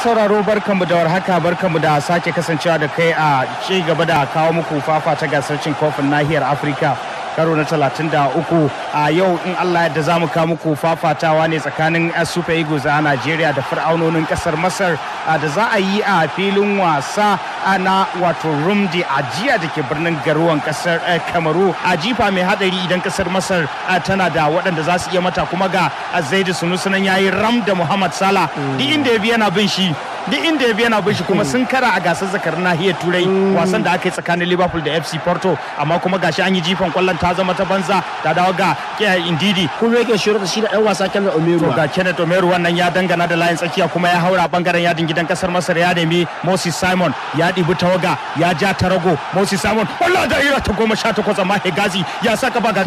sauraro barkanmu da warhaka barkanmu da sake kasancewa da kai a ci gaba da kawo muku fafa ta gasar cin kofin nahiyar Afirka karo na 33 a yau in Allah yadda za mu kawo muku fafatawa ne tsakanin Super Eagles a Najeriya da fir'aunonin kasar Masar da za a yi a filin wasa na wato Rumdi a jiya da ke birnin garuwan kasar Kamaru a jifa mai hadari idan kasar Masar tana da waɗanda za su iya mata kuma ga Zaidu Sunusu nan yayi ram da Muhammad Salah duk inda ya bi yana bin shi duk inda ya bi yana bin shi kuma sun kara a gasar zakar nahiyar turai wasan da aka yi tsakanin liverpool da fc porto amma kuma gashi an yi jifan kwallon ta zama ta banza ta dawo ga indidi kuma yake shirin da shi da dan wasa kenan omeru to ga kenneth omeru wannan ya dangana da layin tsakiya kuma ya haura bangaren yadin gidan kasar masar ya nemi moses simon ya ɗibi tawaga ya ja tarago moses simon wallah da ira ta goma sha takwas amma hegazi ya saka ba ga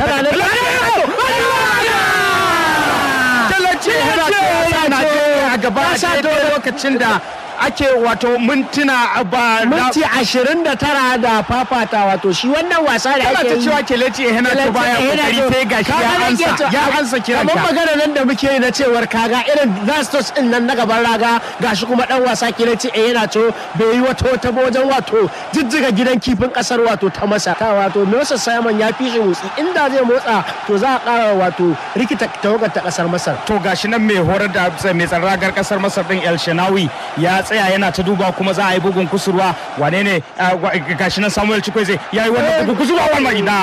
a gaba a lokacin da ake wato mintuna ba minti ashirin da tara da fafata wato shi wannan wasa da ake yi cewa keleci ya hana to baya kokari sai gashi ya ansa ya ansa kiran kamar magana nan da muke yi na cewar kaga irin gastos din nan na gaban raga gashi kuma dan wasa keleci ya yana to bai yi wato ta wajen wato jijjiga gidan kifin kasar wato ta masa ta wato Moses Simon ya fi shi motsi inda zai motsa to za a kara wato rikita tawagar ta kasar Masar to gashi nan mai horar da mai tsaron ragar kasar Masar din El Shanawi ya tsaya yana ta duba kuma za a yi bugun kusurwa wane ne gashi nan samuel chikweze ya yi wannan bugun kusurwa wannan ina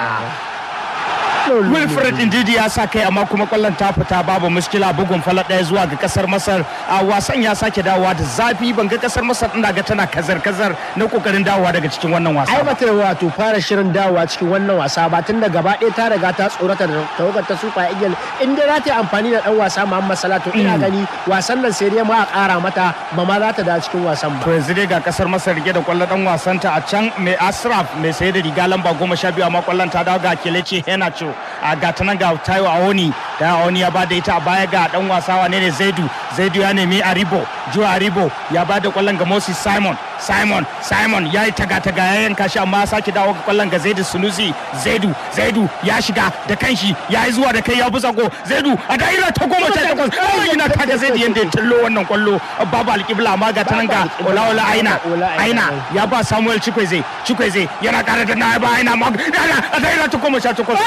wilfred indidi ya sa kai amma kuma kwallon ta fita babu muskila bugun falar ɗaya zuwa ga kasar masar a wasan ya sake dawowa da zafi ban ga kasar masar ina ga tana kazar kazar na kokarin dawowa daga cikin wannan wasa ai bata wato fara shirin dawowa cikin wannan wasa ba tun da gaba ɗaya ta riga ta tsorata da tawagar ta super eagle in dai za ta yi amfani da dan wasa muhammad salatu ina gani wasan nan sai dai ma a ƙara mata ba ma za ta da cikin wasan ba to yanzu dai ga kasar masar rike da kwallon dan wasan ta a can mai asraf mai saye da riga lamba goma sha biyu amma kwallon ta dawo ga kelece henacho a gata nan ga tayo awoni da awoni ya bada ita a baya ga dan wasa wane ne zaidu zaidu ya nemi aribo jo aribo ya bada kwallon ga moses simon simon simon ya yi taga-taga ya yanka shi amma sake dawo ga kwallon ga zaidu sunusi zaidu zaidu ya shiga da kanshi ya yi zuwa da kai ya busa go zaidu a da'ira ta goma sha takwas kawai yana taga zaidu yadda ya tallo wannan kwallo babu alƙibla amma ga ta nan ga olaola aina aina ya ba samuel chikweze chikweze yana ƙara da na ba aina ma a da'ira ta goma sha takwas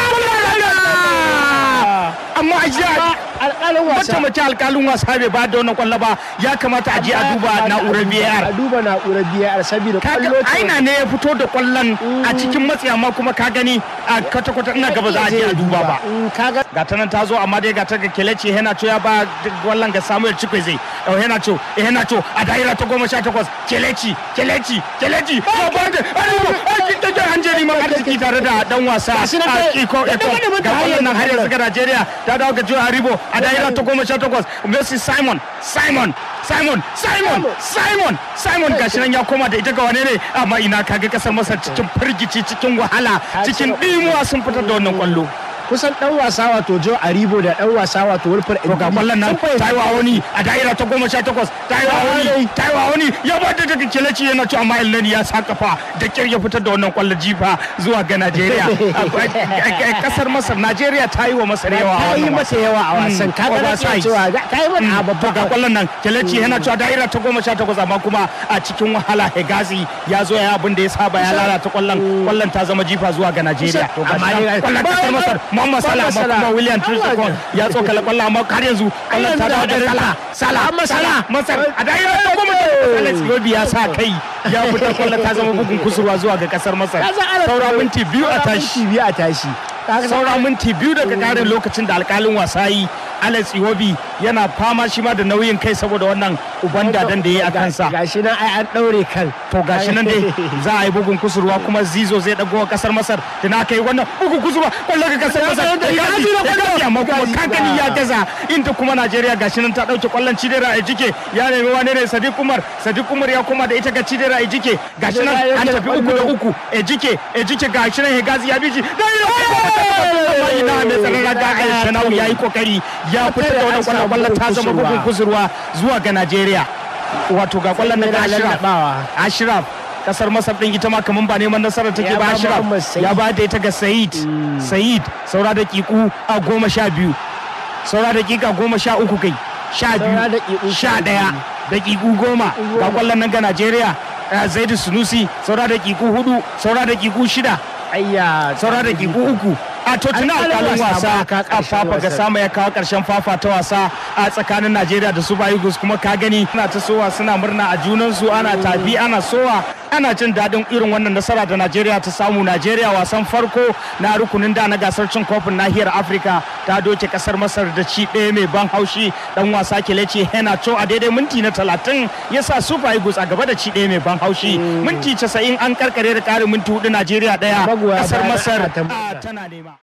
amma a jiya alƙalin wasa wata mace alƙalin wasa bai ba da wannan kwallo ba ya kamata a je a duba na'urar VAR a duba na'urar VAR saboda kwallo kaga aina ne ya fito da kwallon a cikin matsi amma kuma ka gani a kwata kwata ina gaba za a je a duba ba kaga ga ta nan ta zo amma dai ga ta ga keleci henacho ya ba kwallon ga Samuel Chikweze oh henacho eh henacho a daira ta goma sha takwas keleci keleci keleci ba ba da ai ta ga hanjeri ma arziki tare da dan wasa a iko eko ga kwallon nan har yanzu ga Najeriya ta dawo ga Joe Haribo a daira ta goma sha takwas Messi Simon Simon Simon Simon Simon Simon gashi nan ya koma da ita ga wane ne amma ina kaga kasar Masar cikin firgici cikin wahala cikin dimuwa sun fitar da wannan kwallo kusan dan wasa wato Joe Aribo da dan wasa wato Wilfred to ga kwallon nan taiwa wani a daira ta goma sha takwas taiwa wani taiwa wani ya ba da daga keleci yana ci amma Elneny ya sa kafa da kyar ya fitar da wannan kwallon jifa zuwa ga Najeriya kasar Masar Najeriya ta yi wa Masar yawa a ta yi wannan masa yawa a wasan kaga na Oversize. cewa ta yi mana babba ga kwallon nan keleci yana cewa daira ta goma sha takwas amma kuma a cikin wahala hegazi ya zo ya abin da ya saba ya lalata kwallon kwallon ta zama jifa zuwa ga Najeriya to Amma amma dai- kwallon kasar Masar Muhammad Salah amma kuma William Trishakon ya tsokala kwallon amma har yanzu kwallon ta dawo da Salah Salah Muhammad Salah Masar a daira ta goma sha takwas Alex Iwobi ya sa kai ya fitar kwallon ta zama bugun kusurwa zuwa ga kasar Masar Ya san ana- saura minti biyu a tashi minti biyu a tashi Kaga saura minti biyu daga karin lokacin da alkalin wasa yi alex iwobi yana fama shi ma da nauyin kai saboda wannan uban dadan da ya yi a kansa gashi nan ai an daure kan to gashi nan dai za a yi bugun kusurwa kuma zizo zai dago wa kasar masar da na kai wannan bugun kusurwa kwallo ga kasar masar da gaji da gaji amma kuma kankani ya gaza inda kuma najeriya gashi nan ta dauke kwallon cidera a jike ya nemi wane ne sadiq umar sadiq umar ya koma da ita ga cidera a jike gashi nan an tafi uku da uku e jike e jike gashi nan hegazi ya bishi da amma ina mai tsaron raga a shanau ya yi kokari ya fitar da wannan kwallon kwallon ta zama bugun kusurwa zuwa ga najeriya wato ga kwallon na ga ashraf ashraf kasar masar din ita ma kaman ba neman nasarar take Ya ba ba ashraf Muhammad Said. ya ba da ita ga sayid sayid saura da kiku a goma sha biyu saura da kika goma sha uku kai sha Saura biyu daƙiƙu sha sha ɗaya daƙiƙu goma ga kwallon nan ga najeriya eh, zaidu sunusi saura daƙiƙu hudu saura daƙiƙu shida ayya saura da gigu uku a to tuna Alƙalin alƙalin wasa wasa ba ka a ƙarshen fafa ga wasan. sama ya kawo ƙarshen fafa ta wasa a tsakanin najeriya da super eagles kuma ka gani suna ta sowa suna murna a junansu ana tafi ana sowa ana jin daɗin irin wannan nasara da najeriya ta samu najeriya wasan farko na rukunin da na gasar cin kofin nahiyar afirka ta doke ƙasar masar da ci ɗaya mai ban haushi dan wasa kelece henacho a daidai minti na talatin ya sa super eagles a gaba da ci ɗaya mai ban haushi minti casa'in an karkare da ƙarin minti hudu najeriya ɗaya Magoya ƙasar bayan masar ana ta a, murna. tana nema